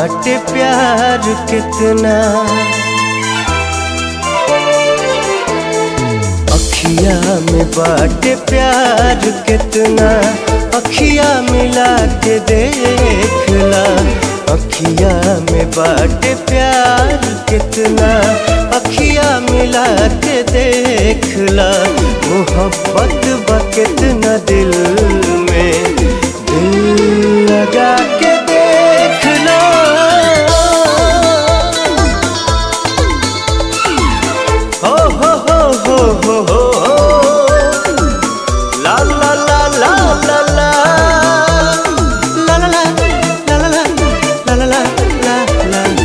बाटे प्यार कितना अखिया में बाटे प्यार कितना अखिया मिला के देखला अखिया में बाटे प्यार कितना अखिया मिला के देखला मोहब्बत बा कितना दिल में दिल लगा के देखना हो हो हो हो हो हो ला ला ला ला ला ला ला ला ला ला ला ला ला ला ला ला ला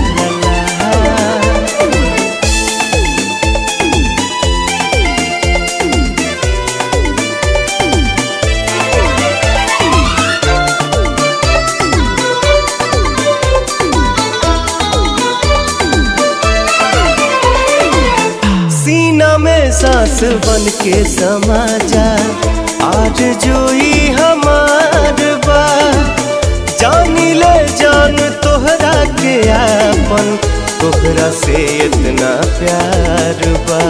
सीना में सांस बन के समा जा आज जोई हमार बा जानी ले जान तोहरा के आपन तोहरा से इतना प्यार बा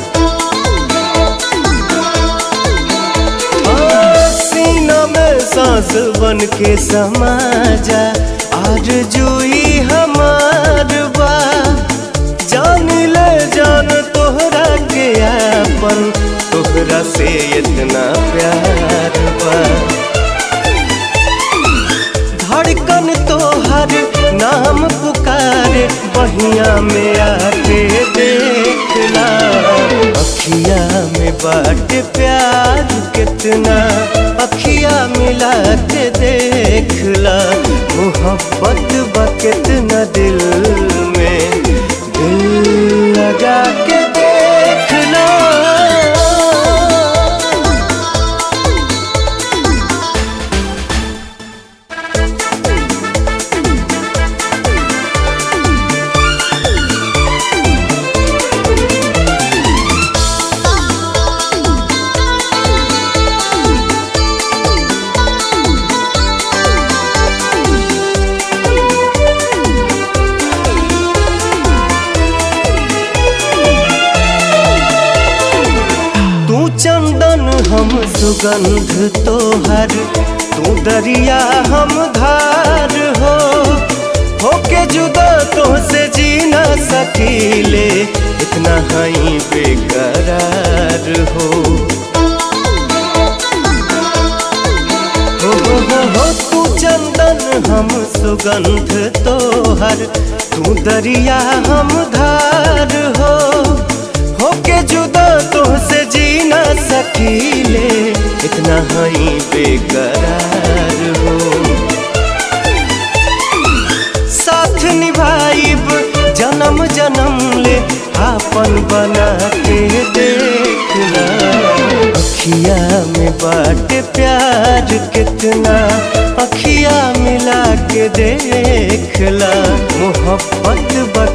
आ, सीना में सांस बन के समा जा आज जोई हमार बा जान ले जान तोहरा के आपन तोहरा से इतना प्यार बा धड़कन तोहर नाम पुकारे बहिया में आके देखला अखिया में बाट प्यार कितना अखिया मिला के देखला मोहब्बत बा कितना दिल में दिल लगा के देखना तू चंदन हम सुगंध तोहर तू दरिया हम धार हो होके जुदा तो से जी न सकीले इतना हई बेकरार हो हो हो हो हो तू चंदन हम सुगंध तोहर तू दरिया हम धार हो होके जुदा तो से जी न सकीले इतना हई बेकरार हो साथ निभाइब जन्म जन्म ले आपन बना के देखना अखिया में बाट प्यार कितना अखिया मिला के देखला मोहब्बत बा